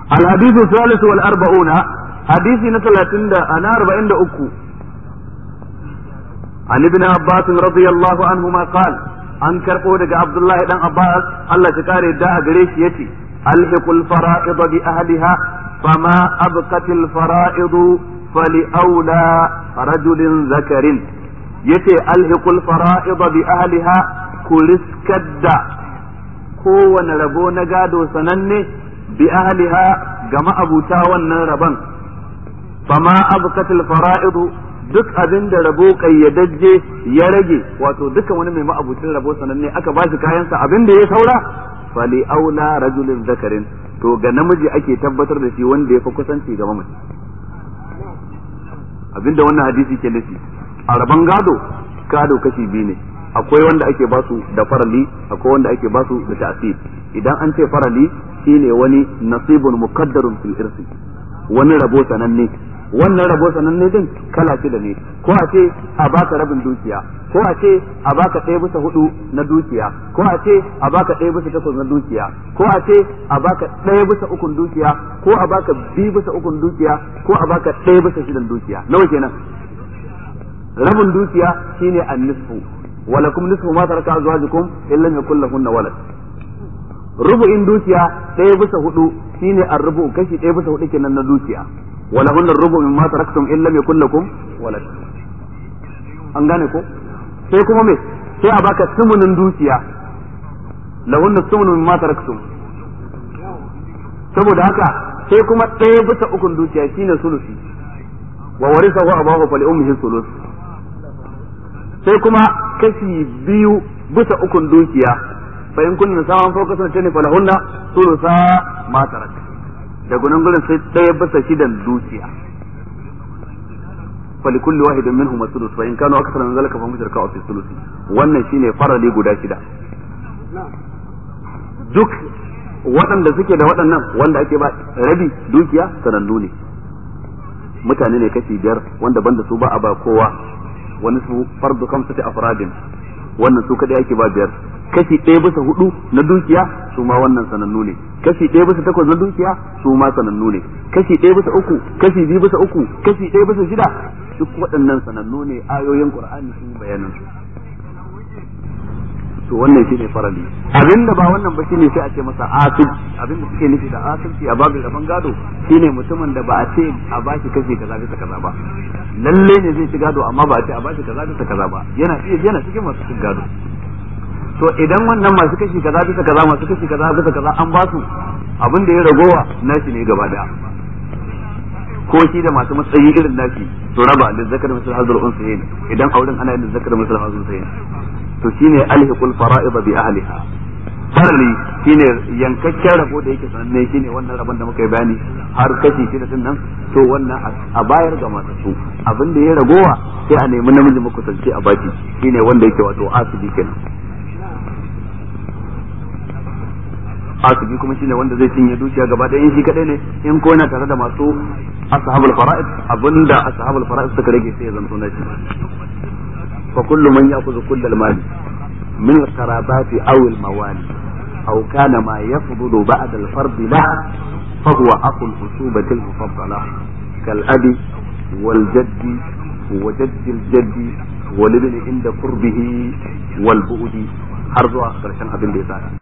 الحديث الثالث والأربعون حديث نتلاتين أنا أربعين أكو عن ابن عباس رضي الله عنهما قال an karɓo daga Abdullahi dan Abbas Allah ta kare da a gare shi yace alhiqul fara'id bi ahliha fama abqatil fara'id fali aula rajulin zakarin yace alhiqul fara'id bi ahliha kuriskadda kowane rabo na gado sananne bi ahliha ga ma'abuta wannan rabon fama abqatil fara'id duk abin da rabo kayyadajje ya rage wato duka wani mai ma'abucin rabo sananne aka ba shi kayansa abin da ya saura fali aula rajulin zakarin to ga namiji ake tabbatar da shi wanda ya fi kusanci ga mamaci abinda wannan hadisi ke nufi a rabon gado gado kashi biyu ne akwai wanda ake basu da farali akwai wanda ake basu da ta'sir idan an ce farali shine wani nasibun muqaddarun fil irsi wani rabo sananne wannan rabo sananne din kala shida ne ko a ce a baka rabin dukiya ko a ce a baka ɗaya bisa hudu na dukiya ko a ce a baka ɗaya bisa takwas na dukiya ko a ce a baka ɗaya bisa ukun dukiya ko a baka biyu bisa ukun dukiya ko a baka ɗaya bisa shidan dukiya nawa kenan rabin dukiya shine an-nisfu walakum nisfu ma taraka azwajukum illa yakul lahunna walad rubu'in dukiya ɗaya bisa hudu shine ar-rubu kashi ɗaya bisa hudu kenan na dukiya ولهن الربع مما تركتم إن لم يكن لكم ولد an gane ko sai kuma me sai a baka sumunin dukiya lahunna sumunu mimma taraktum saboda haka sai kuma ɗaya bisa ukun dukiya shine sulusi wa warisahu abahu fa li ummihi sulus sai kuma kashi biyu bisa ukun dukiya fa in kunna sawan fawqa sanatani fa lahunna sulusa ma tarak da gunan gurin sai ɗaya bisa shidan dukiya fali kulli wahidin minhum as-sulus fa in kanu akthara min zalika fa hum shirka fi sulus wannan shine farali guda shida duk waɗanda suke da waɗannan wanda ake ba rabi dukiya sanannu ne mutane ne kashi biyar wanda banda su ba a ba kowa wani su fardu kamsati afradin wannan su kadai ake ba biyar kashi ɗaya bisa hudu na dukiya su ma wannan sanannu ne kashi ɗaya bisa takwas na dukiya su ma sanannu ne kashi ɗaya bisa uku kashi biyu bisa uku kashi ɗaya bisa shida duk waɗannan sanannu ne ayoyin qur'ani sun yi bayanin su to wannan shine farali abinda ba wannan ba shine sai a ce masa asib abinda suke nufi da asibci a babin rabon gado shine mutumin da ba a ce a bashi kashi kaza bisa kaza ba lalle ne zai ci gado amma ba a ce a bashi kaza bisa kaza ba yana iya yana cikin masu cin gado to idan wannan masu kashi kaza bisa kaza masu kashi kaza bisa kaza an ba su abin da ya ragowa nashi ne gaba daya ko shi da masu matsayi irin nashi to raba da zakar misal hazur unsayin idan auren ana yin zakar misal hazur unsayin to shine alhiqul fara'id bi ahliha farali shine yankakken rabo da yake sananne shine wannan rabon da muka yi bayani har kashi shida din nan to wannan a bayar ga masu su abin da ya ragowa sai a nemi namiji makusanci a baki shine wanda yake wato asibi kenan asibi kuma shine wanda zai cinye dukiya gaba ɗaya in shi kadai ne in ko yana tare da masu ashabul fara'id abinda ashabul fara'id suka rage sai ya zanto na shi fa kullu man ya'khudhu kull al-mal min al-qarabati aw al-mawali aw kana ma yafdulu ba'da al-fard la fa huwa aqul usubati al-mufaddala kal abi wal jaddi wa jaddi al-jaddi wal ibn inda qurbihi wal bu'di har zuwa karshen abin da ya tsara